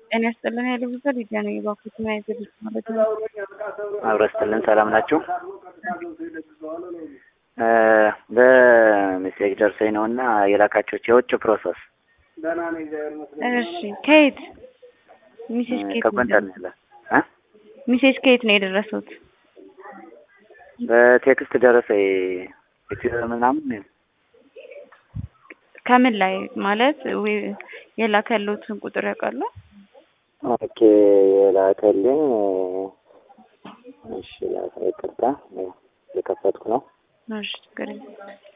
ጤና ይስጥልን ያለ ብዙ ሊዲያ ነው የባኩት ምን አይነት ልጅ ማለት ነው? አብሮ ይስጥልን። ሰላም ናችሁ? በሜሴጅ ደርሶኝ ነው እና የላካችሁት የውጭ ፕሮሰስ እሺ ከየት ሚሴጅ ከየት ነው ከጎንደር ነው ያለ እ ሚሴጅ ከየት ነው የደረሱት? በቴክስት ደረሰኝ ኢትዮ ምናምን ከምን ላይ ማለት ዊ- የላከሉትን ቁጥር ያውቃሉ? ኦኬ የላከልኝ እሺ ላሳ ይቅርታ የከፈትኩ ነው እሺ ችግር የለም።